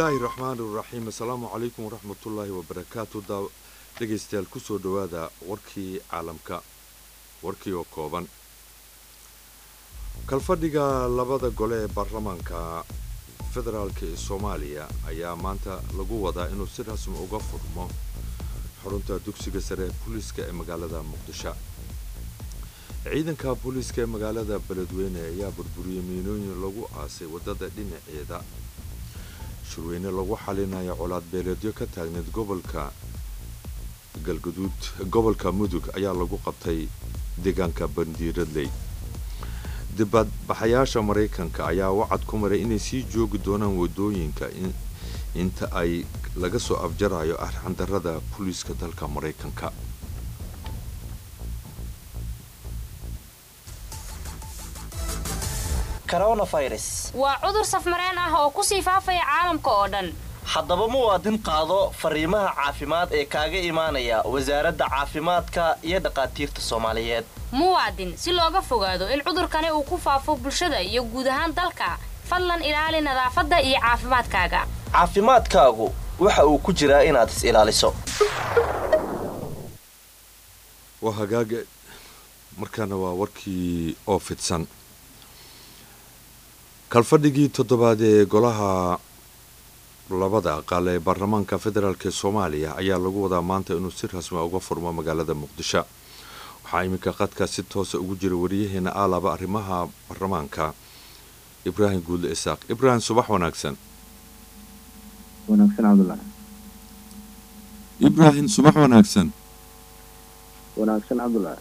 bismillaahi raxmaani raxiim assalaamu calaykum waraxmatullaahi wabarakaatu dhegaystayaal kusoo dhowaada warkii caalamka warkii oo kooban kalfadhiga labada gole ee baarlamaanka federaalk ee soomaaliya ayaa maanta lagu wadaa inuu si rasmi uga furmo xarunta dugsiga sare ee booliiska ee magaalada muqdisho ciidanka booliiska ee magaalada beledweyne ayaa burburiyey miinooyin lagu aasay waddada dhinaceeda shirweyne lagu xalinayo colaad beeleedyo ka taagneed gobolka galguduud gobolka mudug ayaa lagu qabtay deegaanka bandiiradley dibadbaxayaasha maraykanka ayaa wacad ku maray inay sii joogi doonaan waddooyinka inta ay laga soo afjarayo arxandarrada booliiska dalka maraykanka coronavirus waa cudur safmareen ah oo kusii faafaya caalamka oo dhan haddaba muwaadin qaado fariimaha caafimaad ee kaaga imaanaya wasaaradda caafimaadka iyo dhakhaatiirta soomaaliyeed muwaadin si looga fogaado in cudurkani uu ku faafo bulshada iyo guud ahaan dalka fadlan ilaali nadaafadda iyo caafimaadkaaga caafimaadkaagu waxa uu ku jiraa inaad is ilaaliso waa hagaaga markaana waa warkii oo fidsan kalfadhigii toddobaad ee golaha labada aqal ee baarlamaanka federaalk ee soomaaliya ayaa lagu wadaa maanta inuu si rasmi uga furmo magaalada muqdisho waxaa iminka qadka si toosa ugu jira wariyaheena aalaba arrimaha baarlamaanka ibraahim guudle isaaq ibraahim subax wanaagsan wanaagsan cabdullah ibraahim subax wanaagsan wanaagsan cabdullah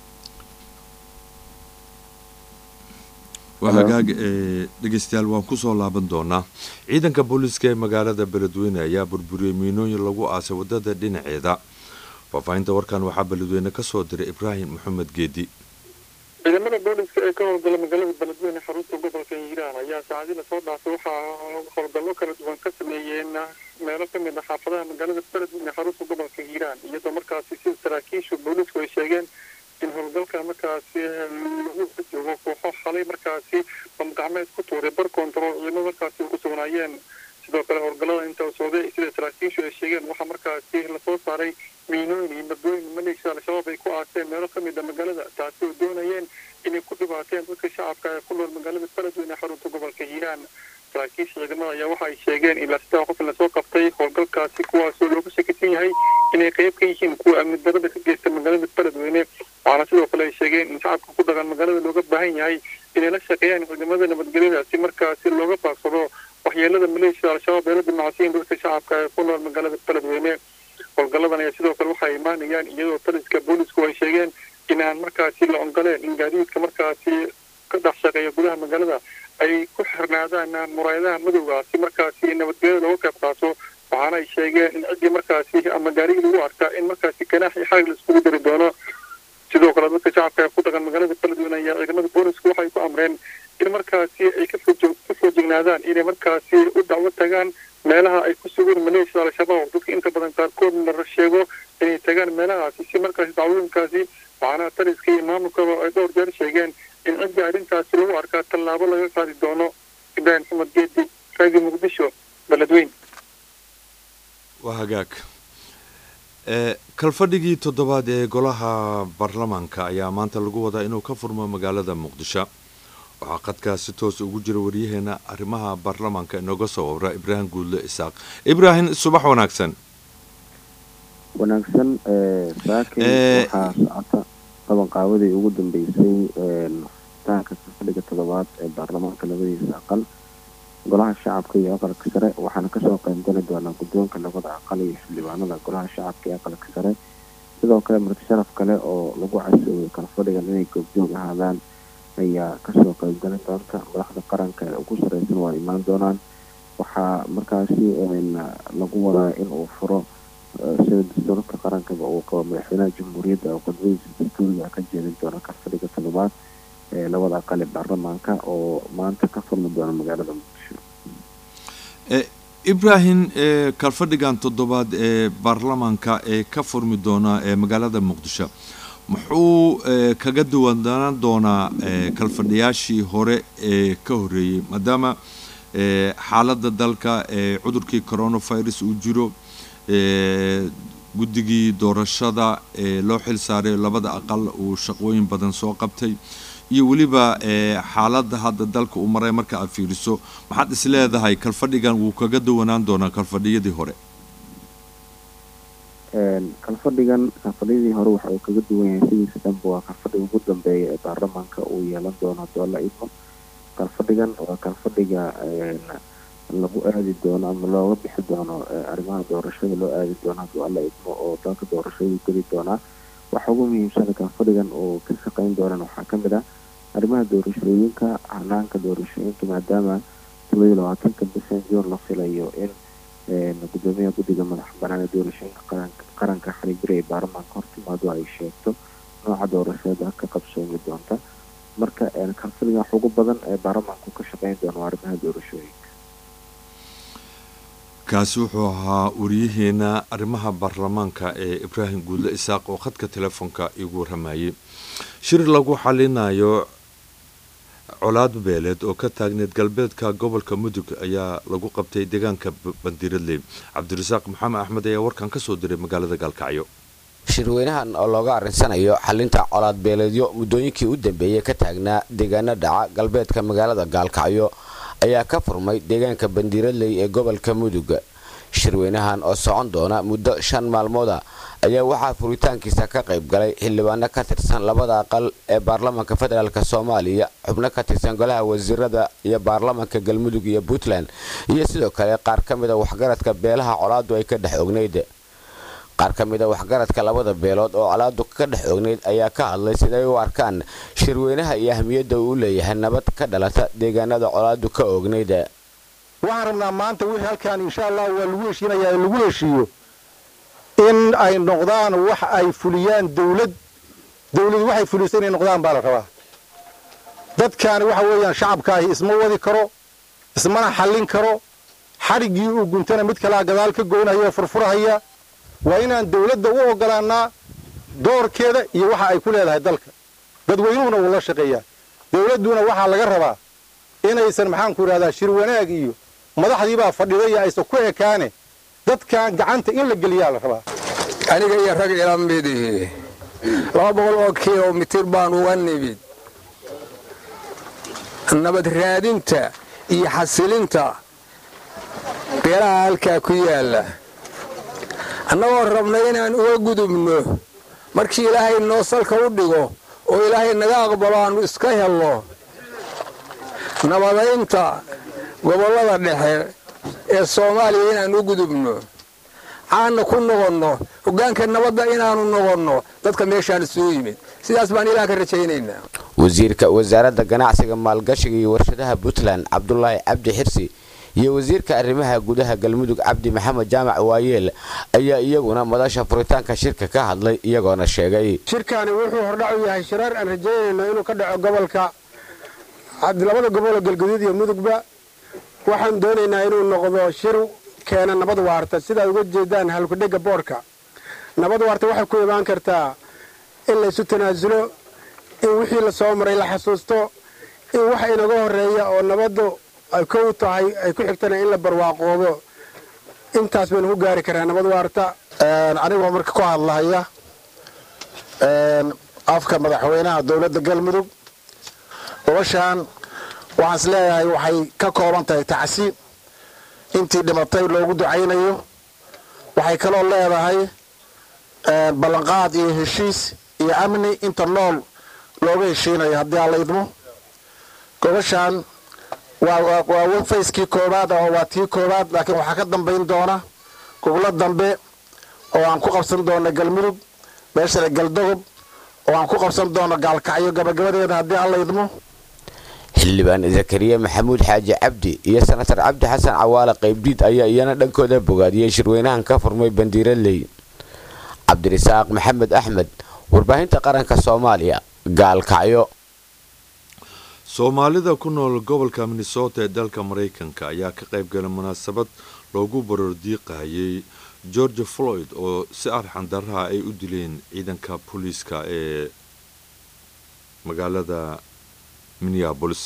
waa hagaag ee dhegaystayaal waan kusoo laaban doonaa ciidanka booliiska ee magaalada beledweyne ayaa burburiyey miinooyin lagu aasay waddada dhinaceeda faahfaahinta warkan waxaa beledweyne ka soo diray ibraahim maxamed geedi ciidamada booliska ee ka howlgala magaalada beledweyne xarunta gobolka hiiraan ayaa saacadii lasoo dhaafay waxaa howlgallo kala duwan ka sameeyeen meelo ka mid a xaafadaha magaalada beledweyne xarunta gobolka hiiraan iyadoo markaasi sida saraakiishu boolisku ay sheegeen in howlgalka markaasi lagu joogo kooxo xalay markaasi bamgacmeed ku tuuray bar control ciidamo markaasi ku sugnaayeen sidoo kale howlgallada inta socday sida saraakiishu ay sheegeen waxaa markaasi lasoo saaray miinooyin iyo madooyin maleeshiya al-shabaab ay ku aaseen meelo ka mid a magaalada taasi oo doonayeen inay ku dhibaateen dadka shacabka ee ku nool magaalada beledweyne xarunta gobolka hiiraan saraakiisha ciidamada ayaa waxa ay sheegeen ilaa saddex qof in lasoo qabtay howlgalkaasi kuwaasoo looga shakisan yahay inay qayb ka yihiin kuwa amni darada ka geysta magaalada beledweyne waxaana sidoo kale ay sheegeen in shacabka ku dhaqan magaalada looga baahan yahay inay la shaqeeyaan ciidamada nabadgelyada si markaasi looga baagsado waxyeelada maleeshiyada al-shabaab ee la dimacsiin dadka shacabka ee ku nool magaalada beledweyne howlgalladan ayaa sidoo kale waxay imaanayaan iyadoo taliska boolisku ay sheegeen inaan markaasi la ongoleen in gaadiidka markaasi ka dhex shaqeeya gudaha magaalada ay ku xirnaadaan muraayadaha madowga si markaasi nabadgelyada looga qayb qaato waxaana ay sheegeen in ciddii markaasi ama gaarigii lagu arkaa in markaasi ganaax iyo xarig la iskugu dari doono sidoo kale dadka shacabka ee ku dhaqan magaalada beledweyne ayaa ciidamada boolisku waxay ku amreen in markaasi ay ka foojignaadaan inay markaasi u dacwo tagaan meelaha ay ku sugan maleeshiyada al-shabaab dadka inta badan qaarkood la sheego inay tagaan meelahaasi si markaasi dacwooyinkaasi waxaana taliska iyo maamulkaba ay dhowr jeer sheegeen in ciddii arrintaasi lagu arkaa tallaabo laga qaadi doono ibraahim maxamed geedi raadi muqdisho beledweyne waa hagaag kalfadhigii toddobaad ee golaha baarlamaanka ayaa maanta lagu wadaa inuu ka furmo magaalada muqdisho waxaa qadkaa si toos ugu jira waryaheena arrimaha baarlamaanka inooga soo wabra ibraahim guudle isaaq ibraahim subax wanaagsan wanaagsan saakin waxaa socota qabanqaabadii ugu dambeysay furitaanka kalfadhiga toddobaad ee baarlamaanka labadiisa aqal golaha shacabka iyo aqalka sare waxaana kasoo qeybgali doonaa guddoonka labada aqal iyo xildhibaanada golaha shacabka iyo aqalka sare sidoo kale marti sharaf kale oo lagu casoobay kalfadhigan inay goobjoog ahaadaan ayaa kasoo qeybgali doonta madaxda qaranka ee ugu sareysan waa imaan doonaan waxaa markaasi lagu wadaa in uu furo sida dastuurka qarankaba uu qabo madaxweynaha jamhuuriyadda oo qodbadiisa dastuuriga ka jeedin doona kalfadhiga toddobaad ee labada aqal ee baarlamaanka oo maanta ka furmi doona magaalada muqdisho ibraahim kalfadhigan toddobaad ee baarlamaanka ee ka furmi doona ee magaalada muqdisho muxuu kaga duwanaan doonaa kalfadhiyaashii hore ee ka horeeyey maadaama xaaladda dalka ee cudurkii coronavirus uu jiro guddigii doorashada ee loo xil saaray labada aqal uu shaqooyin badan soo qabtay iyo weliba xaaladda hadda dalka uu maray marka aad fiiriso maxaad is leedahay kalfadhigan wuu kaga duwanaan doonaa kalfadhiyadii hore kalfadhigan kalfadhiyadii hore waxa uu kaga duwan yahay sidiisa dhanba waa kalfadhiga ugu dambeeya ee baarlamaanka uu yeelan doono haddoo la idmo kalfadhigan waa kalfadhiga lagu aadi doono ama looga bixi doono arrimaha doorashada loo aadi doono hadduu alla idmo oo dalka doorashadu geli doonaa waxa ugu muhiimsan kalfadhigan uu ka shaqeyn doonaan waxaa ka mid ah arrimaha doorashooyinka hanaanka doorashooyinka maadaama todoba iyo labaatanka bishan juun la filayo in gudoomiyaha guddiga madax banaan ee doorashooyinka qaranka xariijira ee baarlamaanka hortimaado ay sheegto nooca doorashada ka qabsoomi doonta marka kalfadhiga wax ugu badan ee baarlamaanku ka shaqeyn doono waa arrimaha doorashooyinka kaasi wuxuu ahaa wariyaheena arrimaha baarlamaanka ee ibraahim guudle isaaq oo khadka telefoonka igu waramayay shir lagu xalinayo colaad beeleed oo ka taagneed galbeedka gobolka mudug ayaa lagu qabtay deegaanka bandiradley cabdirasaaq maxamed axmed ayaa warkan ka soo diray magaalada gaalkacyo shirweynahan oo looga arrinsanayo xalinta colaad beeleedyo muddooyinkii u dambeeyey ka taagnaa deegaano dhaca galbeedka magaalada gaalkacyo ayaa ka furmay deegaanka bandiradley ee gobolka mudug shirweynahan oo socon doona muddo shan maalmooda ayaa waxaa furitaankiisa ka qayb galay xildhibaano ka tirsan labada aqal ee baarlamaanka federaalk soomaaliya xubno ka tirsan golaha wasiirada iyo baarlamaanka galmudug iyo puntland iyo sidoo kale qaar ka mida waxgaradka beelaha colaadu ay ka dhex ognayd qaar ka mida waxgaradka labada beelood oo colaadu ka dhex ognayd ayaa ka hadlay siday u arkaan shirweynaha iyo ahmiyadda uu leeyahay nabad ka dhalata deegaanada colaadu ka ognayd waxaan rabnaa maanta wixii halkaan insha allah waa lagu heshiinayaa lagu heshiiyo in ay noqdaan wax ay fuliyaan dawlad dawladu waxay fulisa inay noqdaan baa la rabaa dadkaani waxa weeyaan shacabkaahi isma wadi karo ismana xallin karo xadhiggii uu guntana mid kalaa gadaal ka goynaya oo furfurahaya waa inaan dawladda u oggolaannaa doorkeeda iyo waxa ay ku leedahay dalka dadweynuhuna wuu la shaqeeyaa dawladduna waxaa laga rabaa inaysan maxaanku idhahdaa shir wanaag iyo madaxdiibaa fadhida iyo aysan ku ekaane dadkan gacanta in la geliyaa la rabaa aniga iyo rag ila midihi laba boqol oo kilomitir baan uga nimid nabad raadinta iyo xasilinta beelaha halkaa ku yaalla annagoo rabna inaan uga gudubno markii ilaahay noo salka u dhigo oo ilaahay naga aqbalo aannu iska helno nabadaynta gobollada dhexe ee soomaaliya inaan u gudubno caanna ku noqonno hoggaanka nabadda inaannu noqonno dadka meeshaan isugu yimid sidaas baan ilaah ka rajaynaynaa wasiirka wasaaradda ganacsiga maalgashiga iyo warshadaha puntland cabdulaahi cabdi xirsi iyo wasiirka arrimaha gudaha galmudug cabdi maxamed jaamac waayeel ayaa iyaguna madasha furitaanka shirka ka hadlay iyagoona sheegay shirkaani wuxuu hordhac u yahay shirar aan rajaynayno inuu ka dhaco gobolka labada goboloo galguduud iyo mudugba waxaan doonaynaa inuu noqdo shir keena nabad waarta sidaad uga jeedaan halkudhega boodhka nabad waarta waxay ku imaan kartaa in laysu tanaasulo in wixii la soo maray la xasuusto in waxa inaga horreeya oo nabaddu ay kow tahay ay ku xigtana in la barwaaqoobo intaas baynu ku gaari karaa nabad waarta anigoo marka ku hadlahaya afka madaxweynaha dowladda galmudug gobashaan waxaan is leeyahay waxay ka kooban tahay tacsi intii dhimatay loogu ducaynayo waxay kaloo leedahay ballanqaad iyo heshiis iyo amni inta nool looga heshiinayo haddii aan la idmo gobashaan waa fayskii koowaad oo waa tii koowaad laakiin waxaa ka dambayn doona goblo dambe oo aan ku qabsan doono galmudug meeshale galdogob oo aan ku qabsan doono gaalkacyo gabagabadeeda haddii aan la idmo xildhibaan zakariya maxamuud xaaji cabdi iyo senatar cabdi xasan cawaale qaybdiid ayaa iyana dhankooda bogaadiyey shirweynahan ka furmay bandiiraley cabdirasaaq maxamed axmed warbaahinta qaranka soomaaliya gaalkacyo soomaalida ku nool gobolka minnesota ee dalka maraykanka ayaa ka qayb galay munaasabad loogu baroordiiqahayay george floyd oo si arxan daraha ay u dileen ciidanka booliiska ee magaalada minneabolis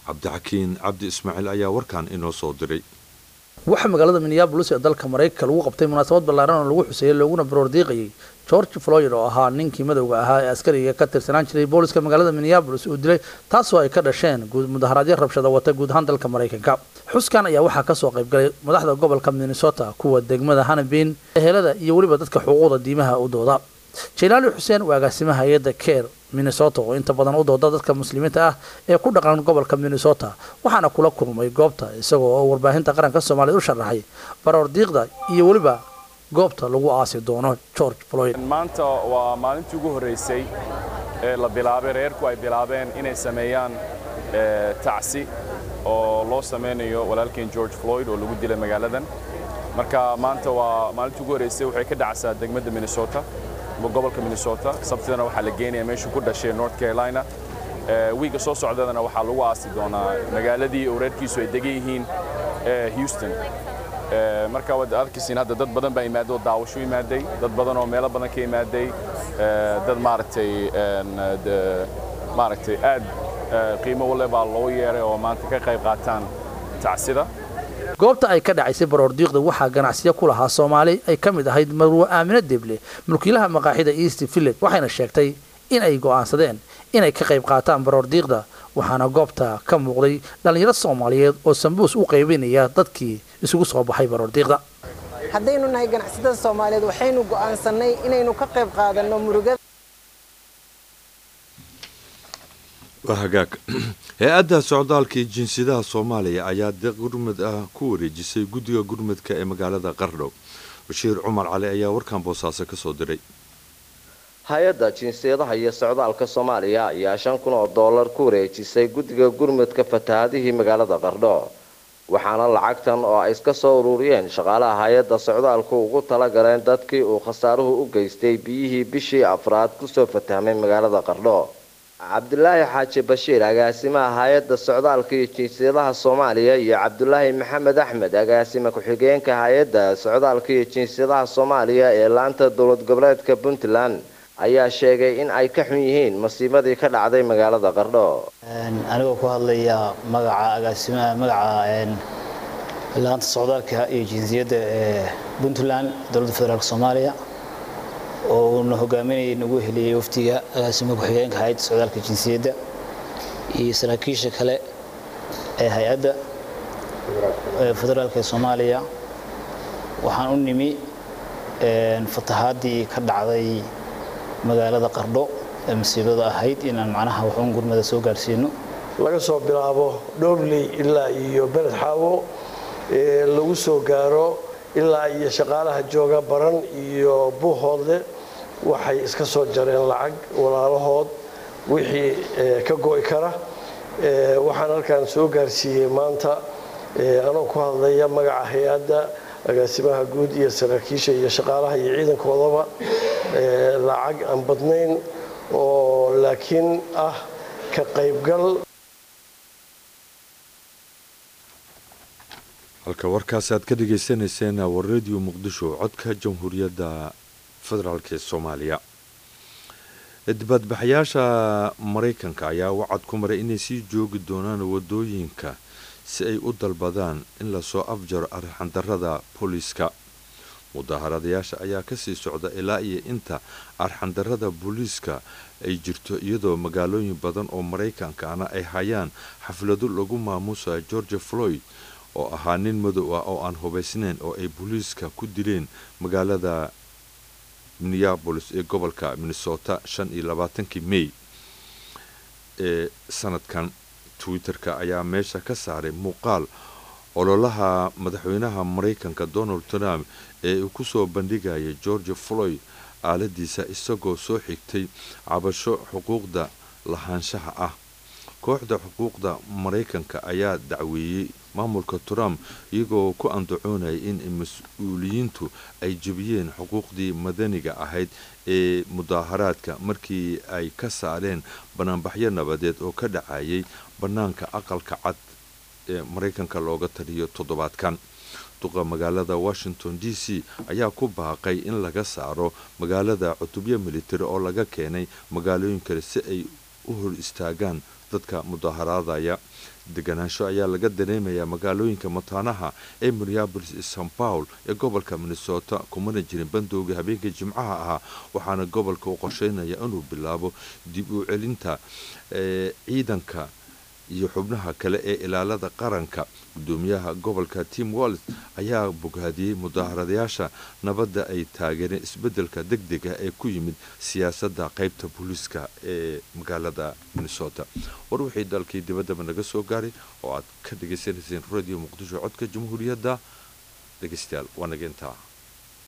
cabdixakiin cabdi ismaaciil ayaa warkan inoo soo diray waxaa magaalada minneabolis ee dalka maraykanka lagu qabtay munaasabad ballaaran oo lagu xuseeyey looguna baroordiiqayay george floyd oo ahaa ninkii madowga ahaa ee askariga ka tirsanaan jiray booliska magaalada minneabolis uu dilay taasoo ay ka dhasheen mudaharaadyo rabshada wata guud ahaan dalka maraykanka xuskan ayaa waxaa kasoo qaybgalay madaxda gobolka minnesota kuwa degmada hanabin ehelada iyo weliba dadka xuquuqda diimaha u dooda jelaali xuseen waa agaasimaha hay-adda care minnesota oo inta badan u dooda dadka muslimiinta ah ee ku dhaqan gobolka minnesota waxaana kula kulmay goobta isagoo oo warbaahinta qaranka soomaaliyed u sharaxay baroordiiqda iyo weliba goobta lagu aasi doono george floyd maanta waa maalintii ugu horreysay ee la bilaabay reerku ay bilaabeen inay sameeyaan tacsi oo loo samaynayo walaalkeen george floyd oo lagu dilay magaaladan marka maanta waa maalintii ugu horreysay waxay ka dhacsaa degmada minnesota gobolka minnesota sabtidana waxaa la geenaya meeshuu ku dhashay north carolina wiiga soo socdadana waxaa lagu aasi doonaa magaaladii oo reerkiisu ay degan yihiin houston marka waad arkaysiin hadda dad badan baa imaaday oo daawasho imaaday dad badan oo meelo badan ka imaaday dad maaragtay maaragtay aad qiimo wale baa loo yeeray oo maanta ka qayb qaataan tacsida goobta ay ka dhacaysay baroordiiqda waxaa ganacsiyo ku lahaa soomaali ay ka mid ahayd marwo aamino deble mulkiilaha maqaaxida east village waxayna sheegtay in ay go'aansadeen inay ka qayb qaataan baroordiiqda waxaana goobta ka muuqday dhallinyaro soomaaliyeed oo sambuus u qaybinaya dadkii isugu soo baxay baroordiiqda haddaynu nahay ganacsatada soomaaliyeed waxaynu go'aansannay inaynu ka qayb qaadanno murugada waa hagaag hay-adda socdaalka iyo jinsiyadaha soomaaliya ayaa deeq gurmud ah ku wareejisay guddiga gurmudka ee magaalada qardhow bashiir cumar cali ayaa warkan boosaaso ka soo diray hay-adda jinsiyadaha iyo socdaalka soomaaliya ayaa shan kun oo dollar ku wareejisay guddiga gurmudka fatahaadihii magaalada qardho waxaana lacagtan oo ay iska soo ururiyeen shaqaalaha hay-adda socdaalku ugu talagaleen dadkii uu khasaaruhu u geystay biyihii bishii afraad kusoo fatahmay magaalada qardho cabdulaahi xaaji bashiir agaasimaha hay-adda socdaalka iyo jinsiyadaha soomaaliya iyo cabdulaahi maxamed axmed agaasima ku-xigeenka hay-adda socdaalka iyo jinsiyadaha soomaaliya ee laanta dowlad goboleedka puntland ayaa sheegay in ay ka xun yihiin masiibadii ka dhacday magaalada qardho anigoo ku hadlaya magaca agaasimaha magaca laanta socdaalka iyo jinsiyadda ee puntland dowladda federaalk soomaaliya oo uuna hogaaminayay nagu heliyey waftiga agaasima ku-xigeenka hay-adda socdaalka jinsiyadda iyo saraakiisha kale ee hay-adda federaalk ee soomaaliya waxaan u nimi fatahaadii ka dhacday magaalada qardho ee masiibada ahayd inaan macnaha waxuun gurmada soo gaarsiino laga soo bilaabo dhowrley ilaa iyo beled xaawo lagu soo gaaro ilaa iyo shaqaalaha jooga baran iyo buuhoodle waxay iska soo jareen lacag walaalahood wixii ka go'i kara waxaan halkan soo gaarsiiyey maanta anoo ku hadlaya magaca hay-adda agaasimaha guud iyo saraakiisha iyo shaqaalaha iyo ciidankoodaba lacag aan badnayn oo laakiin ah ka qaybgal halka warkaas aad ka dhagaysanayseen waa radio muqdisho codka jamhuuriyadda federaalk ee soomaaliya dibadbaxayaasha maraykanka ayaa wacad ku maray inay sii joogi doonaan wadooyinka si ay u dalbadaan in lasoo afjaro arxandarada booliiska mudaharadayaasha ayaa kasii socda ilaa iyo inta arxandarada booliiska ay jirto iyadoo magaalooyin badan oo maraykankana ay hayaan xaflado lagu maamuusayo george floyd oo ahaa nin madow ah oo aan hubaysnayn oo ay booliiska ku dileen magaalada minneabolis ee gobolka minnesota shan iyo labaatankii may ee sanadkan twitter-ka ayaa meesha ka saaray muuqaal ololaha madaxweynaha maraykanka donald trump ee uu kusoo bandhigaya george floyd aaladiisa isagoo soo xigtay cabasho xuquuqda lahaanshaha ah kooxda xuquuqda maraykanka ayaa dacweeyey maamulka trump iyagoo ku andacoonaya in mas-uuliyiintu ay jebiyeen xuquuqdii madaniga ahayd ee mudaaharaadka markii ay ka saareen banaanbaxyo nabadeed oo ka dhacayay bannaanka aqalka cad ee maraykanka looga taliyo toddobaadkan duqa magaalada washington d c ayaa ku baaqay in laga saaro magaalada cutubyo militari oo laga keenay magaalooyin kale si ay u hor istaagaan dadka mudaaharadaya deganaansho ayaa laga dareemayaa magaalooyinka mataanaha ee minneabolis iyo san paul ee gobolka minnesota kumana jirin bandowga habeenkii jimcaha ahaa waxaana gobolka uu qorsheynaya inuu bilaabo dib u celinta ciidanka iyo xubnaha kale ee ilaalada qaranka gudoomiyaha gobolka tim wallis ayaa bogaadiyey mudaharadayaasha nabadda ay taageereen isbeddelka deg dega ee ku yimid siyaasadda qaybta booliiska ee magaalada minnesota war wixii dalkii dibaddaba naga soo gaaray oo aad ka dhagaysanayseen radio muqdisho codka jamhuuriyadda dhegeystayaal waa naga intaa